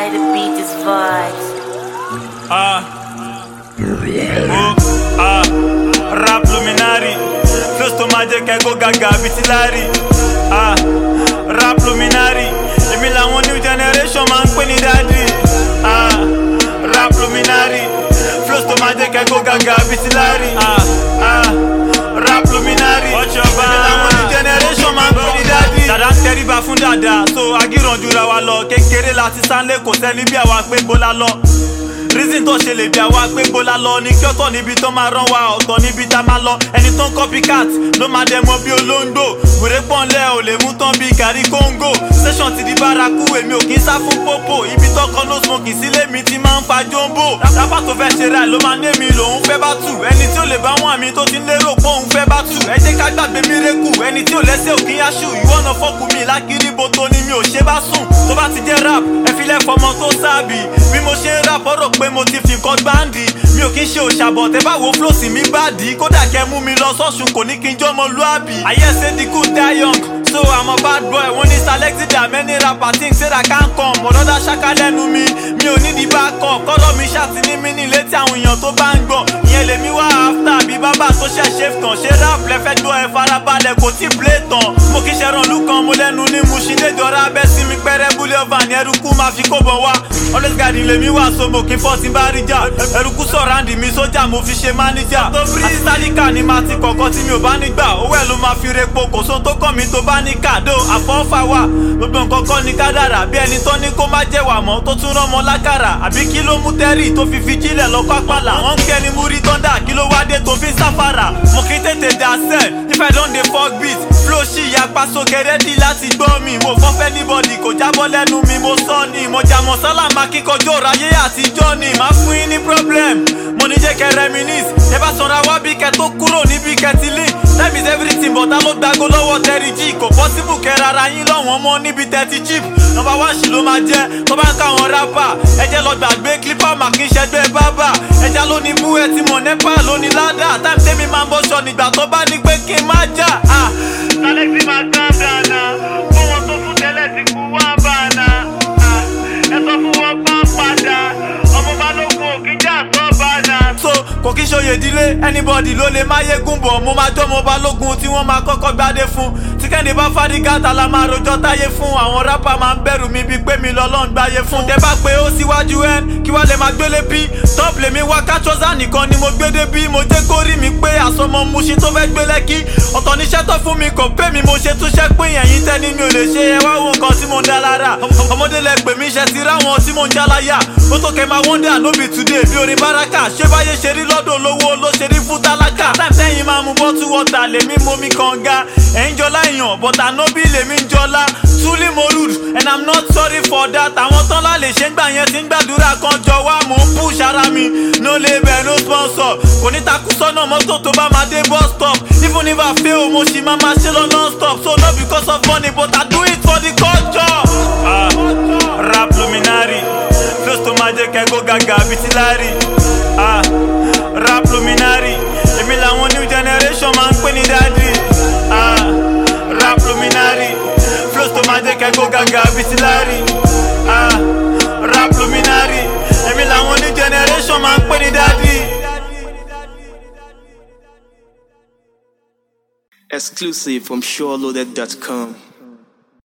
Why the beat is vibes. Ah. Oh, ah. Rap luminary. Flows tó máa jẹ́ kẹ́kọ̀ọ́ gàgà bíi ti Larry. Ah. Rap luminary. Èmi làwọn new generation máa ń pè ní daddy. Ah. Rap luminary. Flows tó máa jẹ́ kẹ́kọ̀ọ́ gàgà bíi ti Larry. Ah. Ah. Rap luminary. Èmi làwọn new generation máa ń pè ní daddy. Dàdá ń tẹríba fún dàda. So agíran jura wa lọ. Kékeré láti sánlé kò sẹ́ni bí àwa pé bọ́lá lọ reason tó ṣe lè bí àwa pé bọ́lá lọ ní kí ọ̀tọ̀ níbi tó máa rán wa ọ̀tọ̀ níbi tá máa lọ ẹni tó ń copycat ló máa dẹ̀ mọ́ bí olóńgbò wèrè pọ́nlẹ̀ ò lè mú tán bí gàrí kóńgò station ti di bárakú èmi ò kí ń sá fún pópò ibi tọkọ ló smoke sílé mi ti máa ń fa jombo rábà tó fẹ́ ṣe ra ló máa ní èmi lòun fẹ́ bá tù ẹni tí ó lè bá wọn àmì tó ti ń lérò pé òun fẹ́ bá tù ẹ jẹ́ ká gbàgbé mírèkù ẹni tí ò lẹ́sẹ̀ ò kí ń yáṣù ìwọ́nà fọ́kù mi lákìrí bo tó ni mi ò ṣe bá sùn tó bá ti jẹ́ rap ẹ fi lẹ́ fọmọ tó sáàbì bí mo ṣe ń rap ọ̀rọ̀ pé mo ti fi nǹkan gbáǹdì mi ò kí ń ṣe òṣàbọ̀ tẹ́ bá wo flóòsì mi bá dì í kódà kẹ́ mú mi lọ sọ́sùn kò ní kí n jọ́mọ lúàbí. ayé ṣe di good die young so i'm a bad boy wọ́n ní selected there many rapper think say that can come ọ̀dọ́dá ṣáká lẹ́nu mi mi ò ní di backup kọ́lọ́ mi ṣàtì ní mí ní létí àwọn èèyàn tó bá ń gbọ̀ ìyẹn lèmi wá after bí bábà tó ṣẹ̀ ṣe tàn ṣé rap lẹ́fẹ́ gbọ́ ẹ farabalẹ̀ kò tí play tán mo kì í ṣe rànlú kan mo lẹ́nu ní mu ṣì lè jọra abẹ́ sí mi pẹ́rẹ́ búlẹ̀ ọba ní ẹrúkú máa fi kó bọ̀ wá always guide lèmi wá so mo kì í fọ́ sí bá rí jà ẹrúkú sọ̀ráǹdì mi sójà mo fi ṣe máníjà àti sálíkà ni máa ti kọ̀ọ̀kan tí mi ò bá nígbà owó ẹ̀ ló máa fi repo kò sóhun tó kàn mí tó bá ní kàdó àfọ́fà wà gbogbo nǹkan kọ́ ni kádàrà bí ẹni tó ní kó má jẹ́ wà mọ́ tó tún rọ́mọ lákàrà àbí kí ló mú tẹ́rì tó fi fi jílẹ̀ lọ pápálà wọ́n ń kẹ́ni mú rí tọ́ndà kí ló wá dé tó fi sáfàrà mo kì í tètè dà sẹ́ẹ̀ if i don dey fok beat flow ṣì yapa sókè rẹ́dí láti gbọ́ mi mo fọ́ fẹ́ níbọ̀dì kò jábọ́ lẹ́nu mi mo sọ ni mo jà mọ́ sálàmà kíkọjọ́ ráyé àtijọ́ ni má fún yín ní problem mo ní jẹ́ kẹ́ reminisce ẹ bá sanra wá bí kẹ́ tó kúrò níbi kẹtìlín time is everything but ta ló gbago lọ́wọ́ tẹ́rì jí kò possible kẹ́ rárá yín lọ́wọ́n mọ́ níbi tẹ́tí chip nọmba wá ṣì ló máa jẹ́ tó bá ń káwọn rápà ẹ jẹ́ lọ gbàgbé clipper mà kí n ṣẹgbẹ́ bábà ẹja ló ní bú ẹ ti mọ̀ nípa ló ní ládà time tẹ́mi máa ń bọ́ṣọ nígbà tó bá ní pé kí n má jà. Alexi máa tán dáná fún wọn tó fún tẹ́lẹ̀ ti kú wá bàánà ẹ sọ fún wọn pa padà ọmọ balógun òkìjà sọ bàánà. so kò kí ṣòye ìdílé anybody ló lè máyégún bọ̀ mo máa jọ́mọ balógun tí wọ́n máa kọ́kọ́ gbádé fún tí kẹ́ni bá fárígá ta la máa rojọ́ táyé fún àwọn rápà máa ń bẹ̀rù mi bíi pé mi lọ́lọ́run gbáyé fún. tẹ bá pé ó síwájú ẹ kí wàá lè máa gbélé bí top lèmi wá kátrọ́sà nìkan ni mo gbé dé bí mo jẹ́ kó rí mi pé àsọmọ muṣin tó fẹ́ gbé lẹ́kí ọ̀tọ̀ níṣẹ́ tó fún mi kò pé mi mo ṣe túnṣẹ́ pé ẹ̀yìn tẹ́ni mi ò lè ṣe ẹ wá wo nǹkan tí mo ń dá lára ọmọdé lẹ pè mí ṣe ti ráwọn tí mo ń jáláyà ó tó kẹ́ máa wọ́ndà no be today bí orin báràkà ṣé báyé ṣe rí lọ́dọ̀ olówó ló ṣe rí fún tálákà time tẹ́yìn máa mu bọ́tú wọ́tà lèmi momi kànga ẹ̀ ń jọlá èèyàn but ànábì lèmi ń jọlá truly mo rude and i'm not sorry for that àwọn tán lá lè ṣe ń gbà yẹn ti ń gbàdúrà kan jọ wá mò ń push ara mi no label no sponsor kò ní takú sọ́nà mọ́tò tó bá máa dé bus stop even if i fail mo ṣì máa máa ṣe lọ non stop so no because of money but i do it for the culture. Ah, rap luminary flows tó máa jẹ́ kẹ́kọ̀ọ́ gàgà bíi ti Larry. Ah, rap luminary èmi làwọn new generation máa ń pè ní daddy. Ah, rap luminary flows tó máa jẹ́ kẹ́kọ̀ọ́ gàgà bíi ti Larry. Ah, rap luminary èmi làwọn new generation máa ń pè ní daddy. Exclusive from SureLoaded.com.